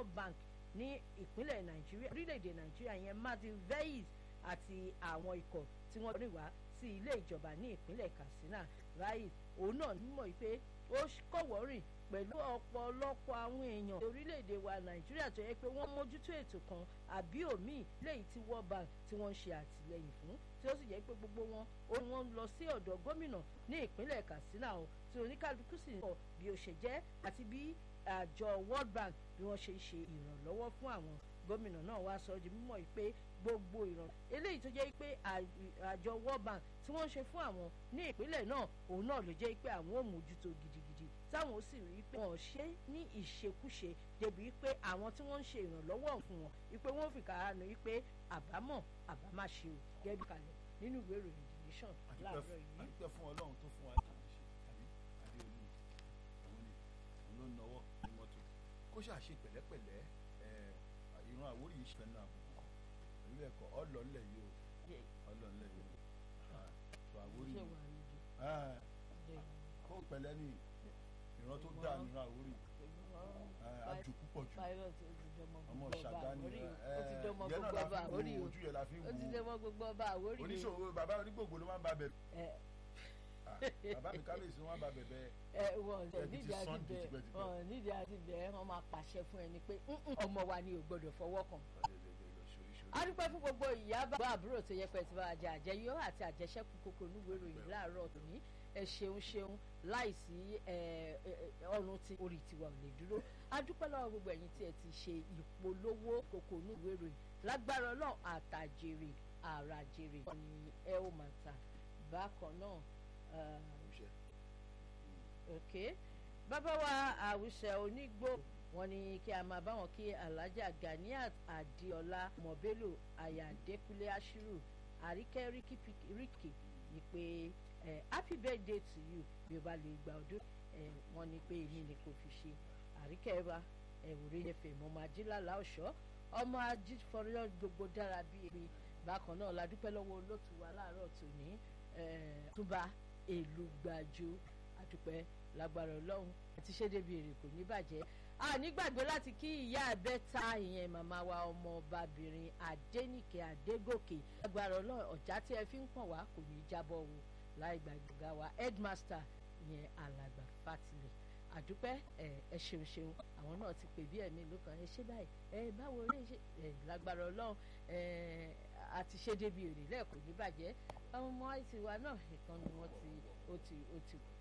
world bank ní ìpínlẹ̀ nàìjíríà orílẹ̀-èdè nàìjíríà yẹn matthew veis àti àwọn ikọ̀ tí wọ́n rìn wá sí ilé ìjọba ní ìpínlẹ̀ katsina veis òun náà nímọ̀ pé ó kọ̀wọ́ rìn pẹ̀lú ọ̀pọ̀lọpọ̀ àwọn èèyàn orílẹ̀-èdè wa nàìjíríà tó yẹ pé wọ́n mójútó ètò kan àbí òmíì léyìí tí world bank tí wọ́n ń ṣe àtìlẹ́yìn fún tí ó sì jẹ́ pé gbogbo wọn ó ní wọ́n ń lọ sí ọ̀dọ̀ gómìnà ní ìpínlẹ̀ katsina o tí oníkálukú sì ń sọ bí ó ṣe jẹ́ àti bí àjọ world bank bí wọ́n ṣe ń ṣe ìrànlọ́wọ́ fún àwọn gómìnà náà wá sọ di mímọ̀ yìí pé gbogbo ìràn eléyìí tó jẹ́ pé àjọ world bank tí wọ́n ń ṣe fún àwọn ní ìpínlẹ̀ náà òun náà ló jẹ́ pé àwọn ò mójútó gidigidi táwọn sì rí pé wọ́n ṣe ní ìṣekúṣe débi pé àwọn tí wọ́n ń ṣe ìrànlọ́wọ́ fún wọn wípé wọ́n fi kàrà nù wípé àbámọ̀ àbámáṣe ò gẹ́bí kalẹ̀ nínú ìwé ìròyìn the nation láàárọ̀ yìí. àdúpẹ́ fún ọlọ́run tó fún wa kì í ṣe àbí adéolú òun ni òun ló náwó ní mọ́tò kó ṣàṣe pẹ̀lẹ́pẹ̀lẹ́ ìran àwórí yìí ṣẹ̀fẹ̀ náà àbùkù kan pẹ̀lú ẹ̀kọ́ ọlọ́ọ̀lẹ̀ yìí o ọlọ́ọ̀lẹ̀ yìí o tó àwórí yìí kó pẹ̀lẹ́ ní ìran tó dáa nínú àwórí àjò púpọ̀ jù ọmọ ṣàgbáni ó ti dọmọ gbogbo ọba àwórí o ojú yẹn la fi ń ó ti dọmọ gbogbo ọba àwórí o oníṣòwò bàbá onígbògbò ló máa ń ba bẹ̀rẹ̀ bàbá mi kábíyèsí wọn bá bẹ̀bẹ̀ ẹ wọn nídìí àti bẹ wọn nídìí àti bẹ wọn máa pàṣẹ fún ẹni pé ọmọ wa ni ò gbọdọ̀ fọwọ́ kàn a dúpẹ́ fún gbogbo ìyá bàbá àbúrò tó yẹ pé ti bá jẹ àjẹyó àti àjẹsẹ́kù kókó níwèé ìròyìn láàárọ̀ tòní ẹ ṣeun ṣeun láìsí ọrùn tí orí tiwa ò lè dúró a dúpẹ́ lọ́wọ́ gbogbo ẹ̀yin tí ẹ ti ṣe ìpolówó kókó níwèé ìròyìn lágbára ọlọ́run àtàjèrè àràjèrè ni ẹ ó máa ta bákan náà ok bàbá wa àwùṣẹ onígbò wọn ní kí a máa bá wọn kí alhaja ganiat adiola mọbélò ayàdẹkùlé ashiru àríkẹ́ ríkì ní pé happy birthday to you bí o bá lè gba ọdún wọn ní pé èmi ni kò fi ṣe àríkẹ́ wa ẹ̀wòrẹ́ ẹ̀fẹ̀ mọ́ máa jí lálá ọ̀ṣọ́ ọmọ ají fọlọ́ gbogbo dára bí ebi bákan náà la dúpẹ́ lọ́wọ́ olóòtú wa láàárọ̀ tòní túbà èlú gbàjọ àdúpẹ́ lágbára ọlọ́run àti ṣé débi èrè kò ní bàjẹ́ a nígbàgbé láti kí ìyá àbẹ́ta ìyẹn màmá wa ọmọ ọbabìnrin adẹ́nìkẹ́ adégòkè lágbára ọlọ́run ọ̀já tí ẹ fi ń pọ̀n wá kò ní í jábọ̀ wò láì gbàgbọ́gá wa headmaster ìyẹn alàgbà fatilẹ̀ àdúpẹ́ ẹ ẹ ṣeun ṣeun àwọn náà ti pè bí ẹ̀mí ló kàn ẹ ṣe báyìí ẹ báwo lè ṣe ẹ lágbára ọlọ́run ẹ àti ṣé débi èrè lẹ́ẹ̀kọ́ ní bàjẹ́ àwọn ọmọ àìsí wa náà ìkan ni wọ́n ti ó ti ó ti kú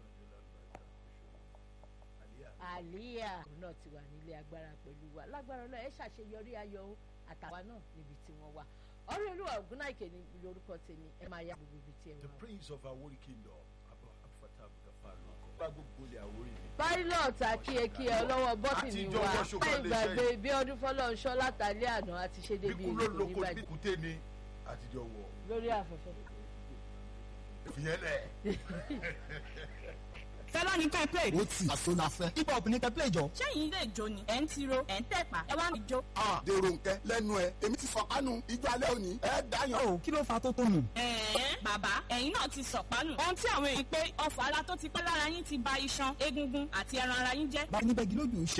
àlíyà òun náà ti wà nílé agbára pẹ̀lú wa lágbára ọlọ́run ẹ ṣàṣeyọrí ayọ̀ o àtàwa náà níbi tí wọ́n wà ọ̀rẹ́ olúwa ògúnnáìkè ní lórúkọ tèmi ẹ máa yá gbogbo ibi tí ẹ the wà. prince of Awori kingdom abu abufata abudulafa lóko bá gbogbo ilẹ̀ Awori mi. pilot akíyekíyẹ ọlọ́wọ́ bọ́tìnì Àtijọ́ wa wọ́ṣọ kan láì lè gbàgbé ṣe. bí ọdún fọlọ́nṣọ́ látàlẹ́ àná àti ṣe débi bíkú ló èrè kò ní lóko bàjẹ́ bíkúté ni àtijọ́ wọ̀ lórí afẹ́fẹ́. fìyẹn lẹ̀. fẹlá ní ká play. ó tì àṣọ la fẹ́. hip hop ní kẹ́ play jọ. sẹ́yìn ilé ìjó ni ẹ̀ ń tiro ẹ̀ ń tẹ̀pá ẹ wá ń jó. a dèrò nkẹ lẹ́nu ẹ èmi ti fọkànù ijó alẹ́ òní ẹ dáyàn. o kí ló fa tó tó nù. ẹ̀ẹ́n bàbá ẹ̀yin náà ti sọ̀pánù. ohun tí àwọn èèyàn pé ọ̀fọ̀ ara tó ti pẹ́ lára yín ti ba iṣan egungun àti ẹran ara yín jẹ́. bá a níbẹ̀ gí lójú ń ṣe.